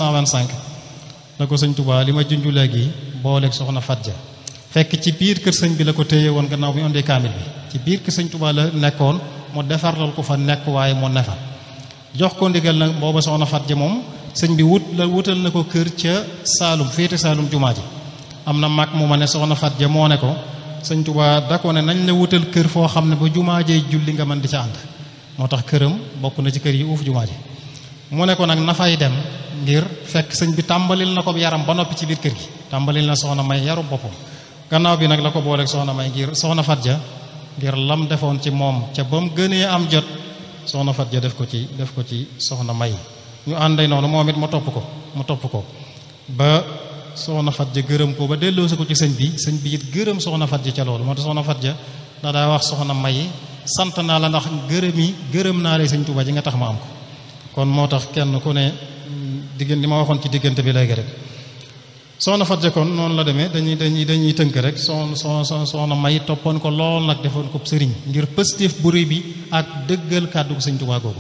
1925 la ko sëñ Touba li ma junju léegi booleeg soxna Fatja fekk ci biir kër sëñ bi la ko téye woon gannaaw bi ñu indee kaamil bi ci biir kër sëñ Touba la nekkoon mu defarlal ko fa nekk waaye mu nefa jox ko ndigal nag booba soxna Fatja moom sëñ bi wut la wutal na ko kër ca Saalum féete Saalum jumaa ji am na mag mu ma ne soxna Fatja moo ne ko sëñ Touba da ko ne nañ la wutal kër foo xam ne ba jumaa jee julli nga mën di ca ànd moo tax këram bokk na ci kër yi uuf jumaa ji mu ne ko nag na fay dem ngir fekk sëñ bi tàmbalil na ko yaram ba noppi ci biir kër gi tàmbalil na soxna may yaru boppam gannaaw bi nag la ko booleeg soxna may ngir soxna Fatja ngir lam defoon ci moom ca ba mu gënee am jot soxna Fatja def ko ci def ko ci soxna may ñu ànday noonu moom it mu topp ko mu topp ko ba soxna Fatja gërëm ko ba delloosi ko ci sëñ bi sëñ bi it gërëm soxna Fatja ca loolu moo tax soxna Fatja da daa wax soxna may sant naa la ndax gërëm yi gërëm naa lay sëñ Tuubaa ji nga tax ma am ko kon moo tax kenn ku ne diggante li ma waxoon ci diggante bi léegi rek soxna Fatja kon noonu la demee dañuy dañuy dañuy tënk rek soxna soxna soxna may toppoon ko lool nag defoon ko sëriñ ngir pëstéef bu rëy bi ak dëggal kàddu ko sëñ Tuubaa googu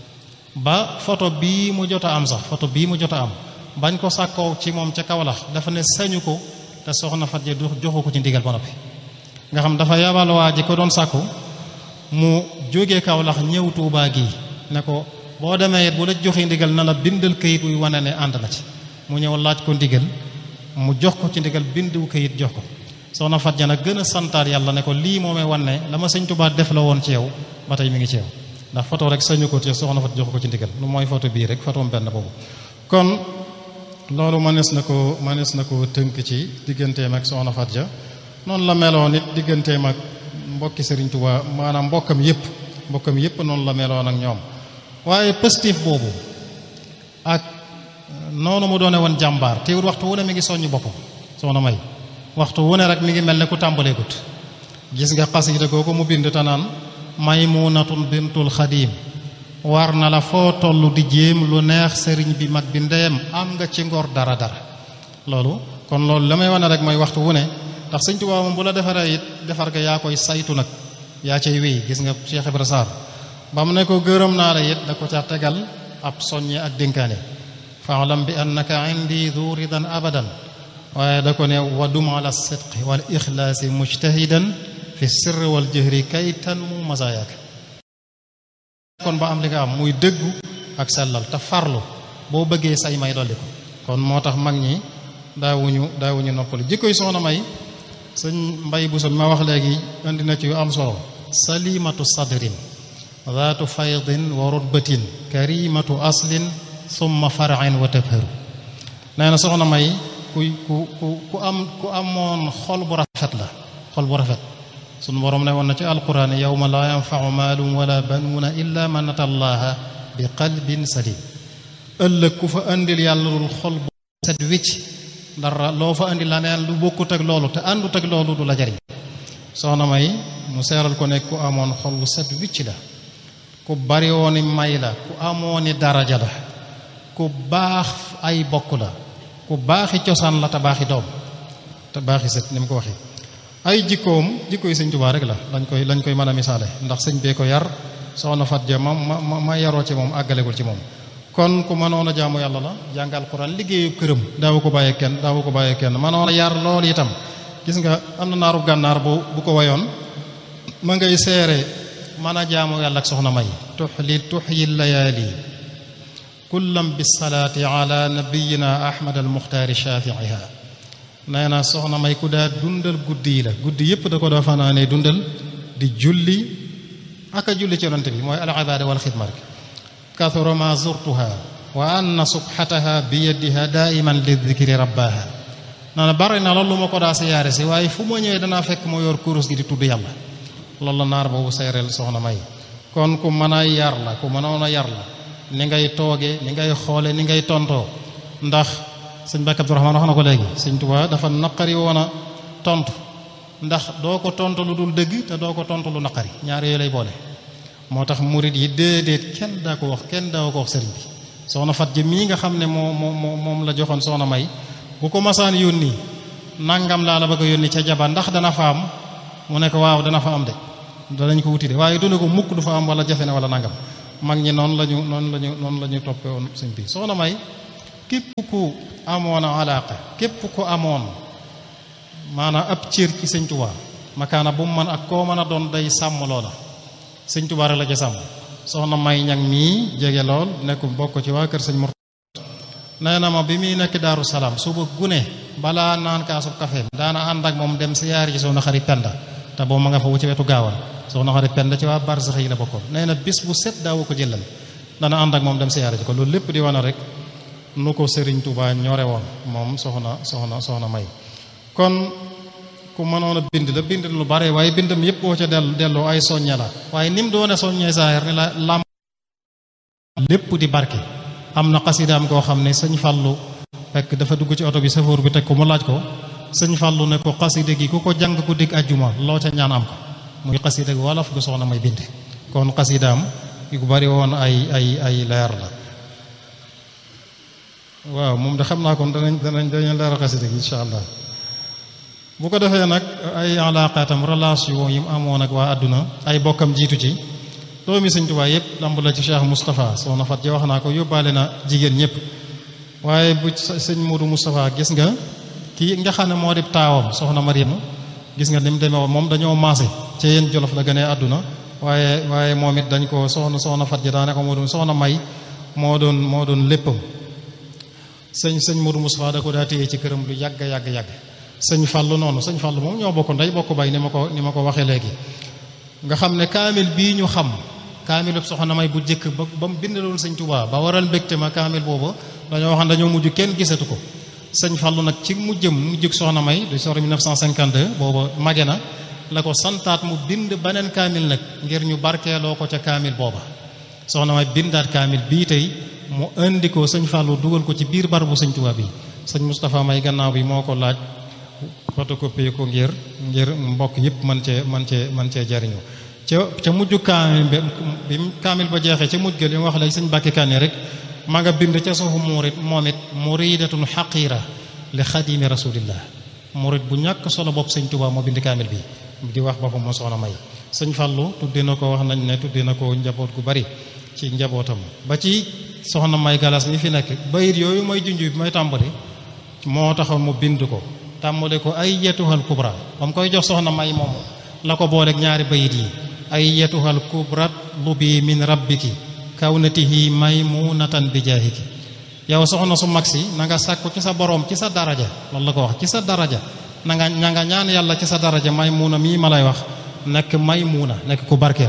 ba photo bii mu jot a am sax photo bii mu jot a am bañ ko sàkkoo ci moom ca Kawlax dafa ne sañu ko te soxna Fatja du joxu ko ci ndigal ba noppi nga xam dafa yabal waa ji ko doon sàkku mu jógee Kawlax ñëw Tuubaa gi ne ko boo demee it bu la joxee ndigal na la bindal kayit wuy wane ne ànd na ci mu ñëw laaj ko ndigal mu jox ko ci ndigal bindu kayit jox ko soxna Fatja nag gën a santaat yàlla ne ko lii moomee wane la ma sëñ Tuubaa def la woon ci yow ba tey mi ngi ci yow ndax photo rek sañu ko ci soxna Fatja jox ko ci ndigal lu mooy photo bii rek photo benn boobu kon loolu mënees na ko mënees na ko tënk ci digganteem ak soxna Fatja noonu la meloon it digganteem ak mbokki Sëriñ Tuubaa maanaam mbokkam yépp mbokkam yépp noonu la meloon ak ñoom waaye positif boobu ak noonu mu doone woon jàmbaar teewul waxtu wu ne mi ngi soññ boppam soxna may waxtu wu ne rek mi ngi mel ne ku tàmbaleegut gis nga xasida googu mu bind tanaan maymunatun bintul xadim war na la foo toll di jéem lu neex sëriñ bi mag bi ndeyam am nga ci ngor dara dara loolu kon loolu la may wane rek mooy waxtu wu ne ndax sëñ Tuubaa moom bu la defaree it defar ga yaa koy saytu nag yaa cay wéy gis nga Cheikh Ibra Sarr ba mu ne ko gërëm naa la it da ko ca tegal ab soññe ak dénkaane faalam bi annaka indi du ridan abadan waaye da ko ne wadum ala sidqi wal ixlaasi mujtahidan fi sirri wal jëhri kay tan mu masaayaak kon ba am li nga am muy dëggu ak sellal te farlu boo bëggee say may dolli ko kon moo tax mag ñi daawuñu daawuñu noppali jikkoy soxna may sëñ mbay bu so ma wax léegi indi na ci yu am solo salimatu sadrin zaatu faydin wa rutbatin karimatu aslin summa farain wa tabharu nee na soxna may ku ku ku ku am ku amoon xol bu rafet la xol bu rafet sunu borom ne woon na ci alquran yawma laa yanfau maalum wala banuuna illa man ata allaha bi qalbin salim ëllëg ku fa indil yàlla lul xol bu set wicc dara loo fa indi la neen lu bokkut ak loolu te àndut ak loolu du la jariñ soxna may mu seeral ko ne ku amoon xol bu set wicc la ku bari wooni may la ku amooni daraja la ku baax ay bokk la ku baaxi cosaan la te baaxi doom te baaxi set ni mu ko waxee ay jikkoom jikko yi sëñ Tuubaa rek la lañ koy lañ koy mën a misaale ndax sëñ bee ko yar soxna Fatja ma ma ma yaroo ci moom àggalegul ci moom kon ku mënoon a jaamu yàlla la jàngal Alxuraan liggéeyu këram daawu ko bàyyee kenn daawu ko bàyyee kenn mënoon a yar loolu itam gis nga am na naaru gànnaar bu bu ko wayoon ma ngay seere mën a jaamu yàlla ak soxna may tuxli tuxyi layaali kullam bisalaati ala nabiyina ahmad al muxtaari shafiiha nee na soxna may ku daa dundal guddi yi la guddi yépp da ko daa fanaanee dundal di julli ak a julli ci yonante bi mooy al ibaada wal xidma rek kathura ma zurtuha wa anna subhataha bi yadiha daiman li dikri rabbaha nee na bari na loolu ma ko daa siyaare si waaye fu ma ñëwee danaa fekk moo yor kurus gi di tudd yàlla loolu la naar boobu seereel soxna may kon ku mën a yar la ku mënoon a yar la ni ngay tooge ni ngay xoole ni ngay tontoo ndax sëñ Bakk Abdourahmaan wax na ko léegi sëñ Tuubaa dafa naqari woon a tontu ndax doo ko tontu lu dul dëgg te doo ko tontu lu naqari ñaar yooyu lay boole moo tax murit yi déedéet kenn daa ko wax kenn daa ko wax sëriñ bi soxna fat ji mii nga xam ne moo moo moom la joxoon soxna may bu ko masaan yónni nangam laa la bëgg a yónni ca jaba ndax dana fa am mu ne ko waaw dana fa am de danañ ko wuti de waaye du ne ko mukk du fa am wala jafe na wala nangam mag ñi noonu la ñu noonu la ñu noonu la ñu toppee woon sëñ bi soxna may képp ku amoon alaaka képp ku amoon maanaam ab cër ci sëñ Tuubaa makaana bu mu mën ak koo mën a doon day sàmm loola sëñ Tuubaa rek la ca sàmm soxna may ñang mii jege lool nekk bokk ci waa kër sëñ Murtada nee na ma bi muy nekk Daaru Salaam suba gune balaa naan kaasub kafeem daana ànd ak moom dem siyaar ci soxna xarit Penda te boobu ma nga fa wu ci wetu gaawal soxna xarit Penda ci waa barsax yi la bokkoon nee na bis bu set daawu ko jëlal dana ànd ak moom dem siyaar ji ko loolu lépp di wane rek nu ko Serigne Touba ñore woon moom soxna soxna soxna may kon ku mënoon a bind la bind lu bare waaye bindam yëpp boo ca dellu delloo ay soññe la waaye ni mu doone soññee saahir ni la lam lépp di barke am na xasidaam koo xam ne sëñ Fallu fekk dafa dugg ci oto bi safoor bi teg ko mu laaj ko sëñ Fallu ne ko xasida gi ku ko jàng ku digg ajjuma loo ca ñaan am ko muy xasida gi wolof gu soxna may bind kon xasidaam yu bari woon ay ay ay leer la waaw moom de xam naa kon danañ danañ danañ leeral xasida gi insha allah bu ko defee nag ay alaaqaatam relation yi mu amoon ak waa àdduna ay bokkam jiitu ci doomi sëñ Tuubaa yëpp lamb la ci Cheikh Moustapha soxna Fat ja wax naa ko yóbbaale na jigéen ñëpp waaye bu sëñ Modou Moustapha gis nga kii nga xam ne moo di taawam soxna Mariam gis nga ni mu demee woon moom dañoo maase ca yéen jolof la gënee àdduna waaye waaye moom it dañ ko soxna soxna Fat ja daanaka moo doon soxna May moo doon moo doon léppam sëñ sëñ Modou Moustapha da ko daa téye ci këram lu yàgg yàgg yàgg sëñ Fallou noonu sëñ Fallou moom ñoo bokk ndey bokk bay ni ma ko ni ma ko waxee léegi nga xam ne kaamil bii ñu xam kaamil soxna may bu jëkk ba ba mu bindaloon sëñ Touba ba waral mbégte ma kaamil boobu dañoo wax dañoo mujj kenn gisatu ko sëñ Fallou nag ci mujjëm mujjug soxna may du sori 1952 booba mage na la ko santaat mu bind beneen kaamil nag ngir ñu barkeeloo ko ca kaamil booba soxna may bindaat kaamil bii tey mu indi ko sëñ Fallou dugal ko ci biir barabu sëñ Touba bi sëñ Moustapha may gannaaw bi moo ko laaj photocopie ko ngir ngir mbokk yëpp man cee man cee man cee jariñu ca ca mujj kaamil bi kaamil ba jeexee ca mujj ga li mu wax léegi sëñ Mbàkke Kanni rek ma nga bind ca suufu murit moom it muridatun xaqira li xadimi rasulillah murit bu ñàkk solo bopp sëñ Tuubaa moo bind kaamil bi di wax boppam moo soxna may sëñ Fallu tudde na ko wax nañ ne tudde na ko njaboot gu bari ci njabootam ba ci soxna may galas mi fi nekk bayit yooyu may junj bi may tàmbali moo taxoon mu bind ko tàmbale ko ay yetuhal kubra ba mu koy jox soxna may moomu la ko booleeg ñaari bayit yi ay yetuhal kubrat lu bi min rabbiki kawnatihi maymunatan bi jaahiki yow soxna su mag si na nga sàkku ci sa boroom ci sa daraja loolu la ko wax ci sa daraja na nga na nga ñaan yàlla ci sa daraja maymuna mii ma lay wax nekk maymuna nekk ku barkeel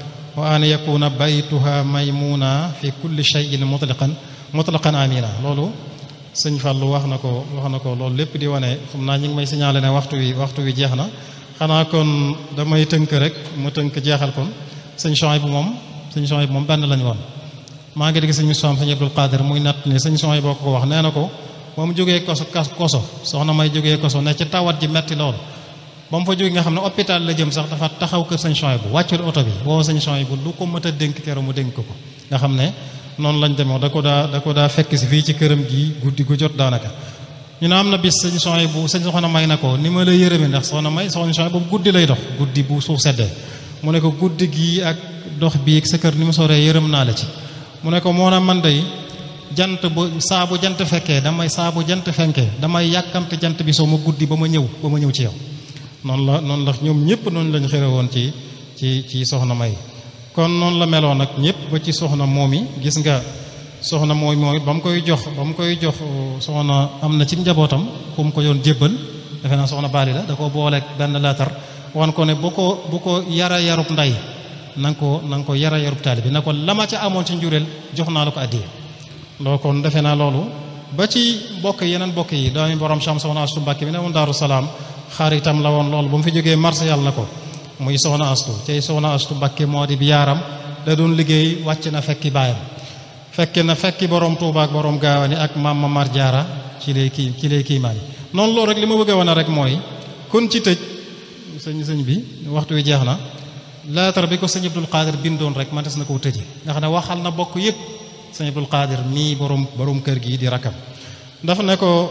wa an yakuna baytuha maymuna fi kulli shay'in mutlaqan mutlaqan amina loolu sëñ Fallou wax na ko wax na ko loolu lépp di wane xam naa ñu ngi may signalé ne waxtu wi waxtu wi jeex na xanaa kon damay tënk rek mu tënk jeexal kon sëñ Chouaïb bu moom sëñ Chouaïb bu moom benn lañu woon maa ngi dégg sëñ Moussa sëñ Abdul Qadir muy natt ne sëñ Chouaïb boo ko wax nee na ko ba mu jógee koso koso soxna may jógee koso ne ci tawat ji metti lool ba mu fa jógee nga xam ne hôpital la jëm sax dafa taxaw kër sëñ Chouaïb bu wàccul oto bi woo sëñ Chouaïb bu lu ko mët a dénk keroog mu dénk ko nga xam ne noonu lañ demee da ko daa da ko daa fekk si fii ci këram gi guddi gu jot daanaka ñu ne am na bis sëñ soxna bu sëñ soxna may na ko ni ma la yërëme ndax soxna may soxna soxna boobu guddi lay dox guddi bu suuf seddee mu ne ko guddi gi ak dox bi ak sa kër ni mu soree yërëm naa la ci mu ne ko moo na man day jant bu saa bu jant fekkee damay saa bu jant fenkee damay yàkkamte jant bi soo ma guddi ba ma ñëw ba ma ñëw ci yow noonu la noonu la ñoom ñëpp noonu lañ xëre woon ci ci ci soxna may kon noonu la meloon nag ñëpp ba ci soxna moom yi gis nga soxna mooy moom it ba mu koy jox ba mu koy jox soxna am na ci njabootam ku mu ko yoon jébbal defe naa soxna baali la da ko booleeg benn laatar wan ko ne bu ko bu ko yara yarub nday na nga ko na nga ko yara yarub taali bi na ko la ma ca amoon ci njureel jox naa la ko addiye loo kon defe naa loolu ba ci bokk yeneen bokk yi doomi borom Cham soxna Astu Mbàkke bi ne woon Daaru Salaam xaritam la woon loolu ba mu fi jógee marché yàlla na ko muy soxna Astu tey soxna Astu Mbàkke moo di bi yaaram da doon liggéey wàcc na fekki baayam fekki na fekki borom Touba ak borom Gaawani ak maam Mamar Jaara ci lay kii ci lay kii maani noonu loolu rek li ma bëgg a wane rek mooy kon ci tëj sëñ sëñ bi waxtu wi jeex na lettre bi ko sëñ Abdul Qadir bindoon rek man des na koo tëje nga xam ne waxal na bokk yëpp sëñ Abdul Qadir mii borom borom kër gi di rakam dafa ne ko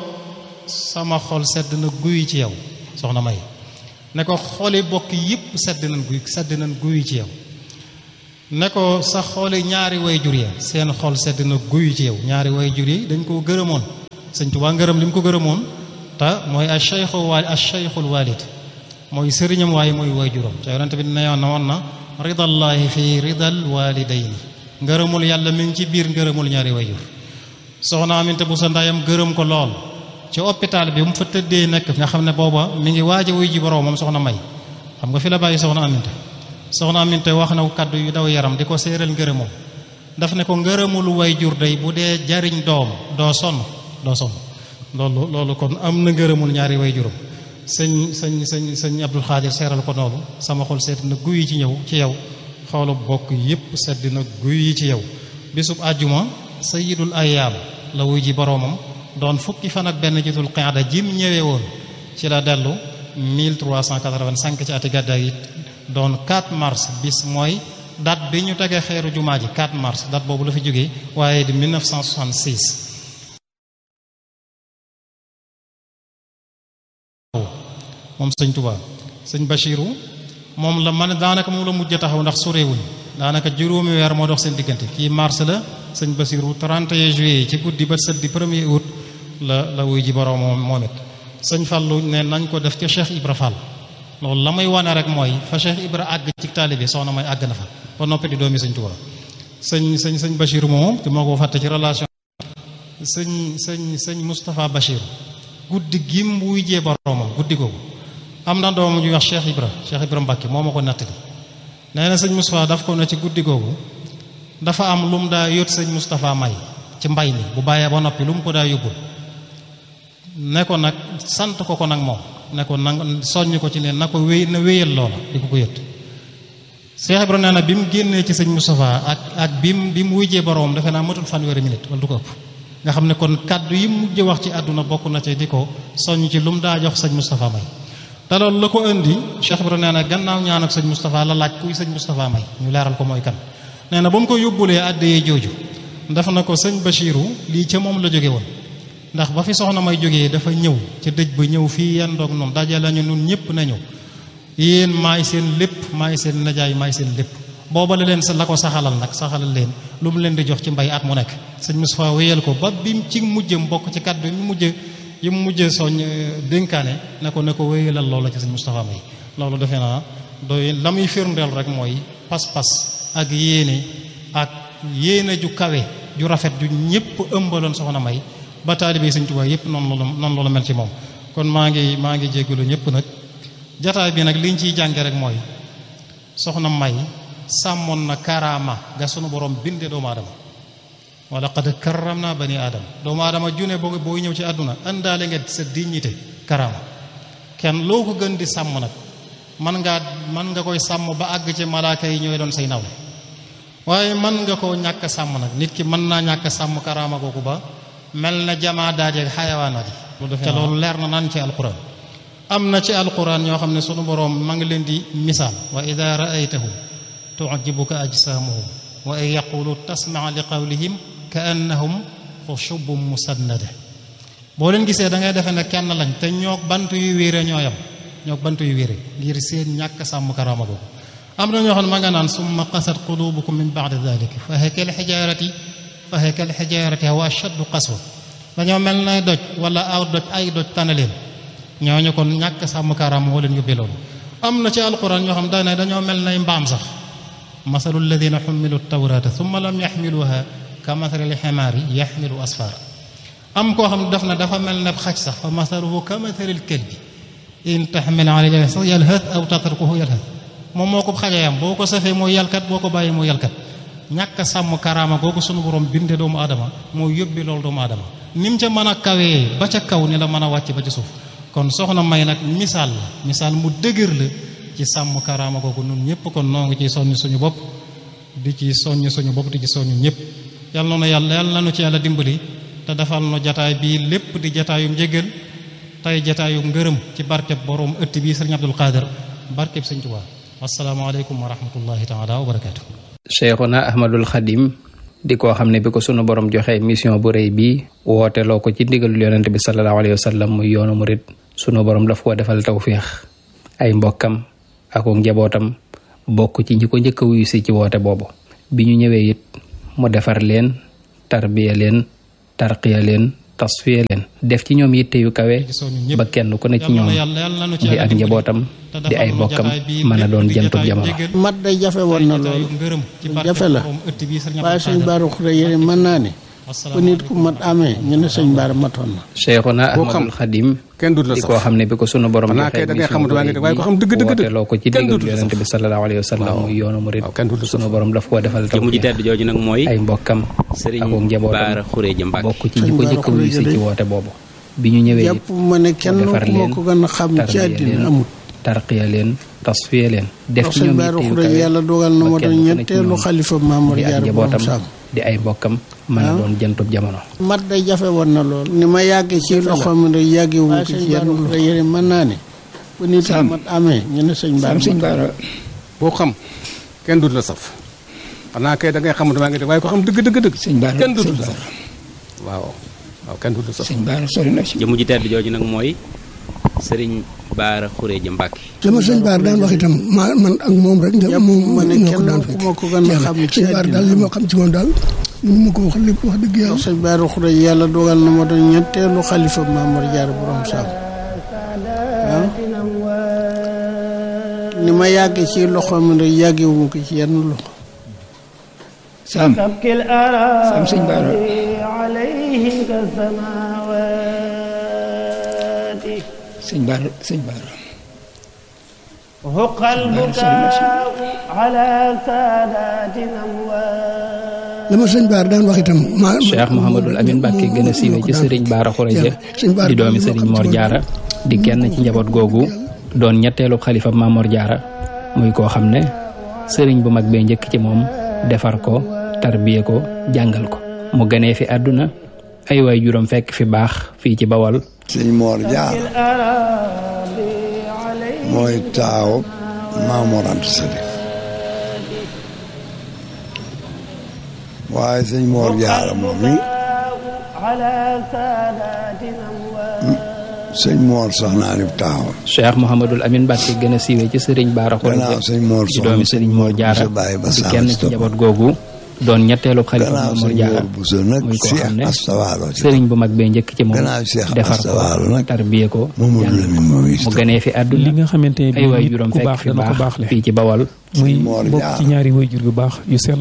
sama xol sedd na guy ci yow soxna May ne ko xoli bokk yëpp sedd nañ guy sedd nañ guy ci yow ne ko sa xooli ñaari way jur ya seen xol sedd na guyu ci yow ñaari way jur yi dañ koo gërëmoon sëñ Tuubaa ngërëm li mu ko gërëmoon te mooy a cheikhu waali a cheikhul walid mooy sëriñam waaye mooy way juram te yonente bi ne woon na woon na ridallahi fi ridal walidayni ngërëmul yàlla mi ngi ci biir ngërëmul ñaari way jur soxna aminte bu sa ndayam gërëm ko lool ci hôpital bi mu fa tëddee nekk nga xam ne booba mi ngi waaj a wuy ji borom moom soxna may xam nga fi la bàyyi soxna aminte soxna aminte wax na ko kaddu yu daw yaram di ko séeral ngërëmam daf ne ko ngërëmul way jur day bu dee jariñ doom doo sonn doo sonn loolu loolu kon am na ngërëmul ñaari way juram sëñ sëñ sëñ sëñ Abdul Xaadir seeral ko noonu sama xol sedd na guy ci ñëw ci yow xoolu bokk yépp sedd na guy ci yow bisub àjjuma sayidul ayaam la wuy ji boroomam doon fukki fan ak benn jitul qaada jim ñëwee woon ci la dellu 1385 ci ati gàddaay yi doon 4 mars bis mooy date bi ñu tegee xeeru jumaa ji 4 mars date boobu la fi jógee waaye di 1966 moom sëñ Touba sëñ Bachiru moom la man daanaka moom la mujj taxaw ndax sorewuñ daanaka juróomi weer moo dox seen diggante kii mars la sëñ Bachiru 31 juillet ci guddi ba sët di premier août la la wuy ji borom moom moom it sëñ Fallu ne nañ ko def ca Cheikh Ibra Fall loolu la may wane rek mooy fa Cheikh Ibra àgg ci taalibe soxna may àgg na fa ba noppi di doomi sëñ Touba sëñ sëñ sëñ Bachiru moom te moo ko fàtte ci relation sëñ sëñ sëñ Moustapha Bachir guddi gim wuy jee boromam guddi googu am na doomu ñuy wax Cheikh Ibra Cheikh Ibra Mbacke moo ma ko nettali nee na sëñ Moustapha daf ko ne ci guddi googu dafa am lu mu daa yót sëñ Moustapha may ci mbay mi bu bàyyee ba noppi lu mu ko daa yóbbul ne ko nag sant ko ko nag moom ne ko nag soññ ko ci ne na ko wéy na wéyal loola di ko ko yót Cheikh Ibra nee na bi mu génnee ci sëñ Moustapha ak ak bi mu bi mu wujjee boroom defe naa matul fanweeri minute wala du ko ëpp nga xam ne kon kàddu yi mu mujj wax ci àdduna bokk na ci di ko soññ ci lu mu daa jox sëñ Moustapha may te loolu la ko indi Cheikh Ibra nee na gannaaw ñaan ak sëñ Moustapha la laaj kuy sëñ Moustapha may ñu leeral ko mooy kan nee na ba mu ko yóbbulee àddee jooju def na ko sëñ Bachiru lii ca moom la jóge woon ndax ba fi soxna may jógee dafa ñëw ca dëj ba ñëw fii yan doog noonu daje lañu nun ñëpp na ñëw yéen maay seen lépp maay seen najaay maay seen lépp booba la leen sa la ko saxalal nag saxalal leen lu mu leen di jox ci mbay at mu nekk sëñ Moustapha wéyal ko ba bi ci mujjëm bokk ci kàddu mu mujj yi mu mujjee soñ dénkaane ne ko ne ko wéyalal loola ci sëñ Moustapha may loolu defe naa doy la muy firndeel rek mooy pas-pas ak yéene ak yéene ju kawe ju rafet ju ñëpp ëmbaloon soxna may ba taalibe sëñ Tuubaa yëpp noonu la noonu la mel ci moom kon maa ngi maa ngi jégalu ñëpp nag jataay bi nag liñ ciy jànge rek mooy soxna may sàmmoon na karaama ga sunu borom binde doomu aadama wa laqad karramna bani aadama doomu aadama june boo boo ñëw ci àdduna àndaale nga sa dignité karaama kenn loo ko gën di sàmm nag man ngaa man nga koy sàmm ba àgg ci malaaka yi ñooy doon say nawle waaye man nga koo ñàkk sàmm nag nit ki mën naa ñàkk sàmm karaama googu ba mel na jamaa daaje xayawaanaat yi te loolu leer na naan ci alquran am na ci alquran ñoo xam ne sunu boroom ma ngi leen di misaal wa ida raaytahum tujibuka ajsaamuhum wa in yaqulu tasmaa li qawlihim ka annahum xushubun musannada boo leen gisee da ngay defe ne kenn lañ te ñoo bant yu wéere ñoo yam ñoo bant yu wéere ngir seen ñàkk sàmm karaama googu am na ñoo xam ne ma nga naan summa qasat qulubukum min ba'di dalik fa hiya kal hijarati fa hiya kal hijarati wa ashaddu qaswa dañoo mel na doj wala aw doj ay doj tanaleen ñooñu kon ñàkk sàmm karaama moo leen yóbbee loolu am na ci alquran ñoo xam daane dañoo mel nay mbaam sax masalu alladina xumilu tawrata thumma lam yaxmiluha ka mathali lximaari yaxmilu asfara am koo xam ne daf na dafa mel ne xaj sax fa masaluhu ka mathalil kalbi in taxmil alayhi sax yalhat aw tatrukuhu yalhat moom moo ko xajayam boo ko safee mooy yalkat boo ko bàyyi mooy yalkat ñàkk sàmm karaama googu sunu borom binde doomu aadama moo yóbbi loolu doomu aadama ni mu ca mën a kawee ba ca kaw ni la mën a wàcc ba ci suuf kon soxna may nag misaal la misaal mu dëgër la ci sàmm karaama googu nun ñëpp kon noo ngi ciy soññ suñu bopp di ci soññ suñu bopp di ci soññ ñëpp yal na nu yàlla yal na nu ci yàlla dimbali te defal nu jataay bii lépp di jataayum njëgal tey jataayum ngërëm ci barkeb borom ëtt bii sëriñ Abdul Qadir barkeb sëñ Tuubaa asalaamaaleykum wa rahmatullahi taala wa barakaatu. Cheikhuna Ahmadul Xadim di koo xam ne bi ko sunu borom joxe mission bu rëy bii wooteloo ko ci ndigalul yonent bi sallallahu alayhi wa sallam muy yoonu murit sunu borom daf koo defal tawféex ay mbokkam ak njabootam bokk ci ñi ko njëkk a wuyu si ci woote boobu bi ñu ñëwee it mu defar leen tarbiya leen tarqiya leen tasfiya leen def ci ñoom yitte yu kawe ba kenn ku ne ci ñoom di ak njabootam di ay bokkam mën a doon jantub jamono mat day jafe woon na loolu jafe la waaye sëñ Bara Khourédia yéene mën naa ne bu nit ku mat amee ñu ne sëñ Bara matoon na Cheikhuna Ahmadul Xadim kenn du la di sax koo xam ne bi ko sunu borom xanaa kay da ngay xamut waa ngi waaye ko xam dëgg dëgg dëgg wooteloo ko ci kenn diggal du la yonente bi sallallahu alayhi wa sallam muy yoonu murid waaw kenn du la sax sunu borom daf koo defal taw jëmu ji tedd jooju nag mooy ay mbokkam sëriñ ak njabootam Bara Khourédia Mbacke bokk ci ñi ko njëkk a wuyu si ci woote boobu bi ñu ñëwee it jàpp ma ne kenn defar ku ma leen ko gën a xam ci tarbiya àddina leen amut tarqiya leen tasfiya leen def ndax ci sëñ ñoom Bara yitte yu Khourédia kawe yàlla dogal na ba ma kenn doon ku ne ci ñetteelu ñoom xalifa Mamour di ak Diarra borom njabootam Sam di ay mbokkam mën a doon jantub jamono mat day jafe woon na lool ni ma yàggee ci loxo mi rek yàggee wu ko ci yenn loxo yéene mën naa ne bu nit ku mat amee ñu ne sëñ Bara sëñ Bara boo xam kenn du la saf xanaa kay da ngay xamut waa ngi waaye ko xam dëgg dëgg dëgg sëñ Bara kenn du sëñ la Bara saf waaw waaw kenn du la saf sëñ Bara sori na ci jëmu ji tedd jooju nag mooy sëriñ Bara Khourédia Mbacke sama sëñ Bara daan wax itam ma man ak moom rek nga jàpp moom ma ne ñoo ko kenn daan ku fekk ma ko gën a xam ci sëñ Bara daal li ma xam ci moom daal mënu ma ko wax lépp wax dëgg yàlla ndax sëñ Bara Khourédia yàlla dogal na ma doon ñetteelu xalifa Mamour Diarra borom Sam waaw ni ma yàggee ci loxo mi rek yàggee wu ko ci yenn loxo Sam Sam sëñ Bara sëñ Bara sëñ Bara هق البكاء على سادات الأموات la ma sëñ Bara daan wax itam ma Cheikh Mouhamadul Amin Mbacke gën a siiwee ci sëriñ Bara Khourédia di doomi sëriñ Mor Diarra di kenn ci njaboot googu doon ñetteelu xalifa Mamor Diarra muy koo xam ne sëriñ bu mag bee njëkk ci moom defar ko tarbiye ko jàngal ko mu gënee fi àdduna ay waay juróom fekk fi baax fii ci Bawol sëñ Mor Diarra mooy taaw Maamor Anta Sali waaye sëñ Mor Diarra moom mi على سادات الأموات sëñ Mor soxnaa ni taaw Cheikh Mouhamadul Amin Mbacke gën a siiwee ci sëriñ Bara Khourédia gannaaw sëñ Mor di doomi soxna sëriñ Mor Diarra sa bàyyi ba di sàmm kenn si ci topp. njaboot googu doon ñetteelu xalifa gannaaw Mamor sëñ Diarra Mor Bousso nag muy koo Cheikh xam ne Astawaalo ci sëriñ bu mag bee njëkk ci moom gannaaw Cheikh defar ko Astawaalo nag tarbiye ko Mamadou jàng Lamine moom mu itam gënee fi li àdduna nga xamante ne ay waay bii juróom ku fekk baax fi dana ko baax baaxle fii ci Bawol muy Mor bokk Diarra. ci ñaari way jur yu baax yu sell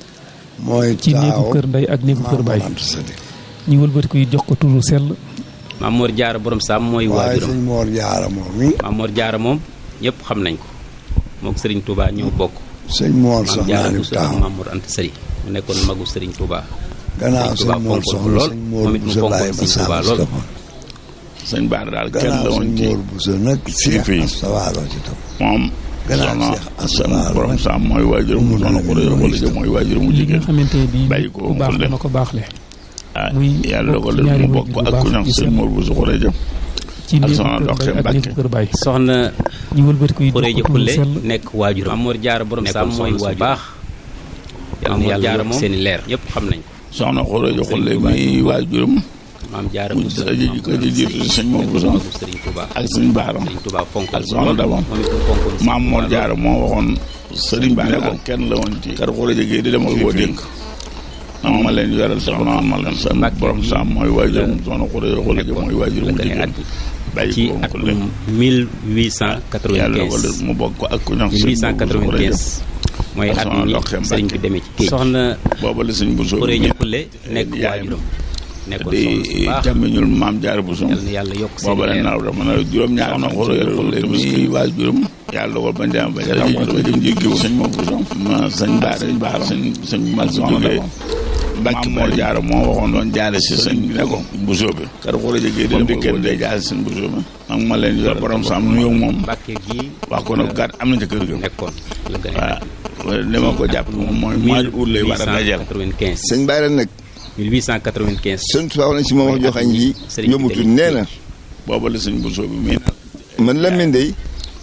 mooy ci néegu taaw kër ndey ak néegu kër baay Maamor Anta Sali ñu wëlbati ko jox ko turu sell Mamour Diarra borom Sam mooy waaye waajuram sëñ Mor Diarra moom mi Mamour Diarra moom ñëpp xam nañ ko mook sëriñ Touba ñoo bokk sëñ Mor maam soxnaa Diarra ni Bousso ak taaw Mamour Anta Sali mu nekkoon magu sëriñ Touba gannaaw sëriñ sëñ Touba Mor fonkoon ko soxna lool sëñ Mor moom it mu Bousso bàyyi fonkoon ba sëriñ Touba sàmm si lool topp. sëñ Bara daal kenn la gannaaw woon sëñ ci Mor Bousso nag Cheikh fii. Astawaalo ci topp moom gannaaw soxna Cheikh seen Astawaalo borom nag saam mooy waajur mu soxna ko réer wala jëm mooy waajur mu li nga jigéen xamante ne bii bàyyi ko ku baax xulle. dana ko baaxle ah muy yàlla bokk dogal ci ñaari mu way bokk jur yu ak baax ku ñax yu sëñ sell Mor Bousso Khourédia ci ak néegu soxna kër Doxé ndey ak Mbacke. néegu kër baay soxna ñu wëlbati ko jox Khourédia ko turu Khoule sell nekk waajuram Mamour Diarra borom Sam mooy waajur baax yal na yàlla yokk seen i leer ñëpp xam nañ ko soxna Khourédia Khoule mi waajuram maam Diarra mu Bousso ji ko ji jiitu si sëñ Mor Bousso magu sëriñ Touba ak sëñ Bara sëriñ Touba fonk ak soxna Daba moom it mu fonkoon sëriñ maam Mor Touba Diarra moo waxoon sëriñ Ba ne ko kenn la woon ci kar Khourédia gi di dem ak boo dénk non ma leen yoral soxna ma leen sa borom saam mooy waajuram soxna Khourédia Khoule mooy waajuram mu jigéen bàyyi ci ko atum Khoule yàlla dogal 1895 mu bokk ak ku ñax sëñ Mor Bousso Khourédia 1895 mooy at mi sëriñ bi demee ci géej soxna booba la sëñ Bousso Khourédia Khoule nekk yaayam waajuram nekkoon di soxna su baax jàmmiñul maam Diarra Bousso yal na yàlla yokk seen booba la leer naaw dafa na juróom-ñaar na Khourédia Khoule mi waajuram yàlla dogal bañ dem ba jël ko ba jëm jéggi sëñ Mor Bousso ma sëñ Bara sëñ Bara sëñ sëñ mag si jógee Mbàkke Mor Diarra moo waxoon doon jaare si sëñ bi ne ko Bousso bi kar Khourédia gi dem di kenn day jaare sëñ Bousso bi nag ma leen yor borom sam nu yow moom Mbàkke gi wax ko nag gàtt am na ca kër ga nekkoon la gën a waaw li ma ko jàpp moom mooy mois de août lay war a dajal 1895 sëñ Bara nag 1895 sëñ Tuubaa wax na si moom wax joxañ ji Sëriñ bi yombutul tamit nee na booba la sëñ Bousso bi mii man la min day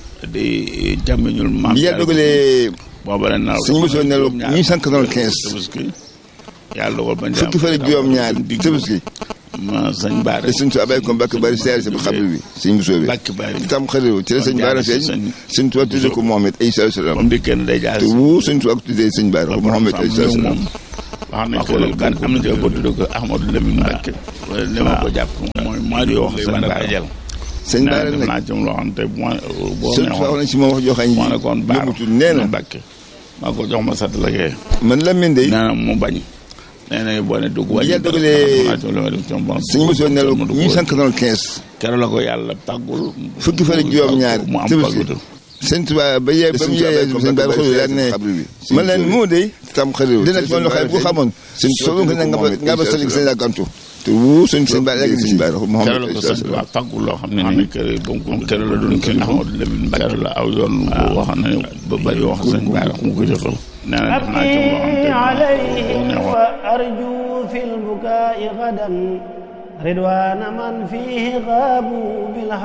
di jàmmiñul maam bi yàlla dogalee booba la naaw sëñ Bousso nelaw 1895 tabaski yàlla dogal bañ fukki fan ak juróom-ñaar tabaski ma sëñ Baara. te suñ tu abay ko Mbàkke Bari seer si ba xabri bi suñ busoo bi. Mbàkke Bari tam xarit ci la sëñ Baara feeñ. suñ tu tuddee ko Mohamed ay salaam. comme dikkee day jaar te wu suñ tu ak tuddee sëñ Baara Mohamed ay salaam. wax nañ ko gan am na ci ko tuddee ko Ahmadou Lamine Mbàkke. li ma ko jàpp mooy moo di wax sëñ Baara. sëñ Baara nag naa ci loo xam te boo sëñ wax nañ si moom wax joo xam ne moo ne kon Baara yëmutul nee na Mbàkke maa ko jox ma sat la kee man Lamine day nee na mu bañ nee na boo ne dugg wàññi yàlla dogalee sëñ Bousso ne la 1895 keroog la ko yàlla tàggul fukki fan ak juróom ñaar mu am Tabaski pàggutu sëñ Tuubaa ba yee ba mu yee sëñ Baara xool daal ne man leen moo day tam xarit dina ci loo xam ne bu xamoon soo ko ne nga ba nga ba sëñ sëñ àggantu te wu sëñ sëñ Baara yegg sëñ Baara keroog la ko sëñ Tuubaa tàggul loo xam ne ni kër donc keroog la doon kii Ahmadou Lamine Mbacke keroog la aw yoon wax na ne ba bari wax sëñ Baara mu ko jëfal nee na def naa ci loo xam te وأرجو في البكاء غدا رضوان من فيه غابوا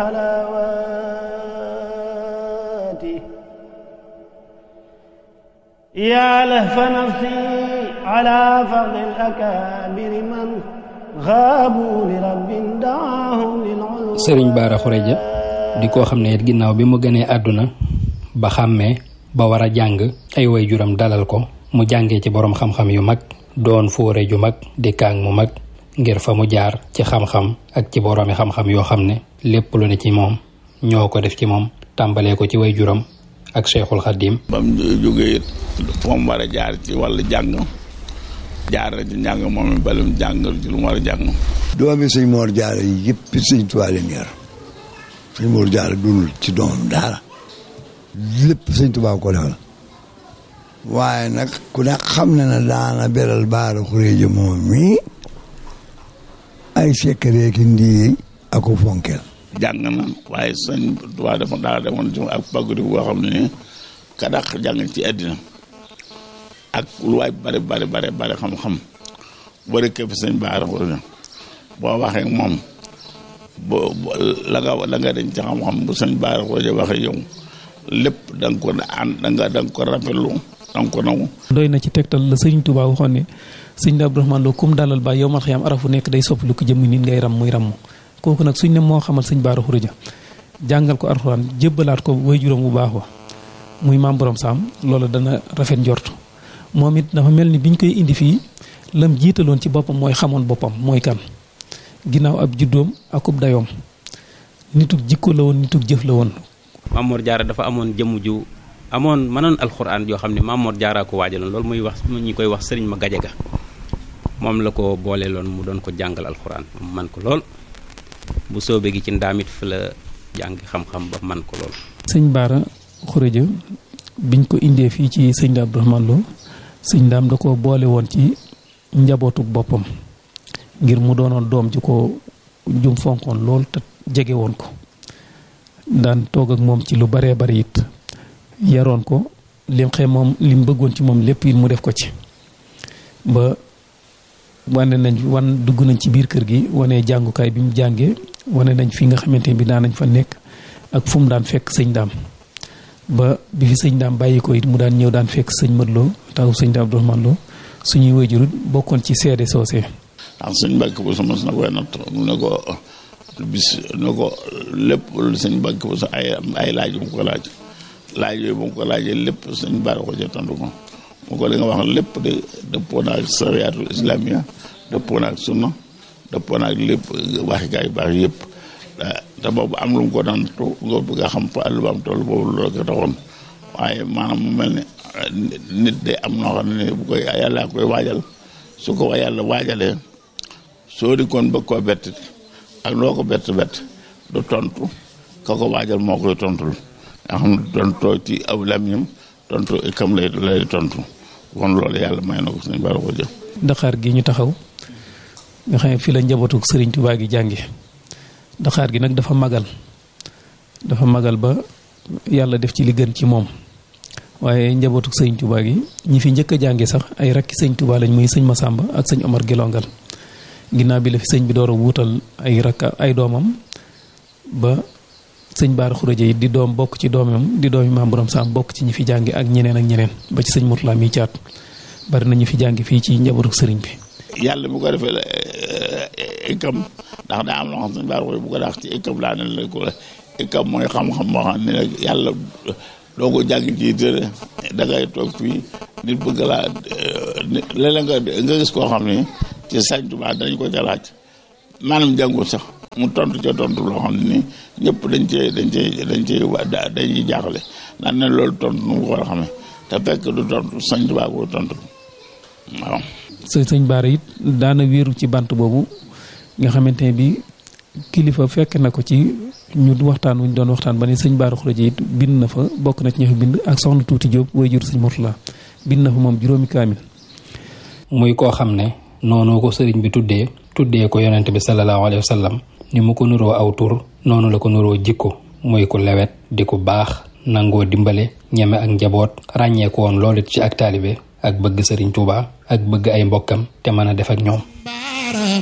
بالحلاوات يا لهف نفسي على فضل الأكابر من غابوا لرب دعاهم للعلو sëriñ Baara Xureja di koo xam ne it ginnaaw bi mu gënee àdduna ba xàmmee ba war a jàng ay waajuram dalal ko mu jàngee ci boroom xam-xam yu mag doon fóore ju mag di kaang mu mag ngir fa mu jaar ci xam-xam ak ci boroomi xam-xam yoo xam ne lépp lu ne ci moom ñoo ko def ci moom tàmbalee ko ci waajuram ak Cheikhul Khadim ba mu jógee it foo mu war a jaar ci wàllu jàng jaar na ci njàng moom it bala mu jàng ci lu mu war a jàng doomi sëñ Mor Jaara yi yëpp sëñ Tuubaa leen yar sëñ Mor Jaara dunul ci doomam dara lépp sëñ Tuubaa ko defal waaye nag ku ne xam na ne daana beral Baara Xureeja moom mii ay sekkaree ki ndii ak ko fonkeel jàng na waaye sëñ Tuubaa dafa daa demoon ci ak pàggudi boo xam ne ni ka dàq jàng ci àddina ak lu waay bari bari bari bari xam-xam bari képp sëñ Baara Xureeja boo waxee moom boo la nga la nga dañ ci xam-xam bu sëñ Baara Xureeja waxee yow lépp da nga ko ànd da nga da nga ko rafetlu da nga ko naw doy na ci tegtal la sëriñ Touba waxoon ne sëñ Abdourahmane Lo kum dalal ba yow mal xiyam arafu nekk day soppi lu ko jëmm nit ngay ram muy ram kooku nag suñ ne moo xamal sëñ Baara Xureja jàngal ko alxuraan jébbalaat ko way juróom bu baax wa muy maam borom saam loolu dana rafet njort moom it dafa mel ni biñ koy indi fii lam jiitaloon ci boppam mooy xamoon boppam mooy kan ginnaaw ab juddoom akub dayoom nitug jikko la woon nitug jëf la woon Mamor Diarra dafa amoon jëmm ju amoon mënoon alxuraan yoo xam ne Mamor Diarra ko waajaloon loolu muy wax ñi koy wax sëriñ ma gajaga moom la ko booleeloon mu doon ko jàngal alxuraan man ko lool bu soobee gi ci ndaamit fi la jàng xam-xam ba man ko lool. sëñ Baara Xureja biñ ko indee fii ci sëñ Daam Abdourahmane Lo sëñ Daam da ko boole woon ci njabootuk boppam ngir mu doonoon doom ji ko jum fonkoon lool te jege woon ko daan toog ak moom ci lu baree bari it yaroon ko lim xëy moom lim bëggoon ci moom lépp it mu def ko ci ba wane nañ wan dugg nañ ci biir kër gi wane jàngukaay bi mu jàngee wane nañ fi nga xamante ne bi daan nañ fa nekk ak fu mu daan fekk sëñ daam ba bi fi sëñ daam bàyyi ko it mu daan ñëw daan fekk sëñ Mat Lo taw sëñ daam Abdourahmane Lo suñuy wayjurut bokkoon ci seede soosee ndax sëñ Mbàkke bu sama na koy natt mu ne ko bis ne ko lépp lu sëñ Mbàkke bu sa ay ay laaj mu ko laaj laaj yooyu bu mu ko laajee lépp sëñ Baara ko ca tontu ko mu ko li nga wax lépp de dëppoo naa ak sariyaatul islamiya dëppoo naa ak sunna dëppoo naa ak lépp waxi gaa yu baax yëpp te boobu am lu mu ko doon tu nga bëgg a xam fa àll ba am toll boobu loolu ko taxoon waaye maanaam mu mel ne nit de am noo xam ne bu koy yàlla koy waajal su ko yàlla waajalee soo di koon bëgg koo bett ak loo ko bett bett du tontu ka ko waajal moo koy tontul nga xam ne tontoo ci aw lamiñam tontu kam lay lay tontu kon loolu yàlla may na ko suñu bari ko jëf Dakar gi ñu taxaw nga xam ne fii la njabootu Sëriñ Tuubaa gi jànge Dakar gi nag dafa magal dafa magal ba yàlla def ci li gën ci moom waaye njabootu Sëriñ Tuubaa gi ñi fi njëkk a jànge sax ay rakki sëñ Tuubaa lañ muy sëñ Masamba ak sëñ Omar Gelongal ginnaaw bi la fi sëñ bi door a wuutal ay rakka ay doomam ba sëñ Baara Xureja yi di doom bokk ci doomam di doomi maam borom saam bokk ci ñi fi jàngi ak ñeneen ak ñeneen ba ci sëñ Murtala mi caat bari na ñu fi jàngi fii ci njabootu sëriñ bi. yàlla bu ko defee la ikam ndax daa am loo xam sëñ Bara Khourédia bu ko daax ci ikam laa ne la ko ikam mooy xam-xam moo xam ne nag yàlla doo ko jàng ci tëre da ngay toog fii nit bëgg laa léeg-léeg nga nga gis koo xam ne ci Sëñ Tuubaa dañ ko ca laaj maanaam jàngul sax mu tontu ca tontu loo xam ne nii ñëpp dañ cee dañ cee dañ cee dañuy jaaxle naan ne loolu tontu nu mu ko war a xamee te fekk du tontu Sëñ Tuubaa ko tontu waaw. sëñ sëñ Bara it daana wéeru ci bant boobu nga xamante ne bi kilifa fekk na ko ci ñu waxtaan wuñ doon waxtaan ba ne sëñ Bara Khourédia it bind na fa bokk na ci ña fa bind ak soxna Tuuti Jóob way jur sëñ Murtala bind na fa moom juróomi kaamil muy koo xam ne noonu ko sëriñ bi tuddee tuddee ko yonent bi sallallahu alayhi wa sallam ni mu ko nuroo aw tur noonu la ko nuroo jikko muy ku lewet di ku baax nangoo dimbale ñeme ak njaboot ràññee ko woon loolu ci ak taalibe ak bëgg sëriñ Tuuba ak bëgg ay mbokkam te mën a def ak ñoom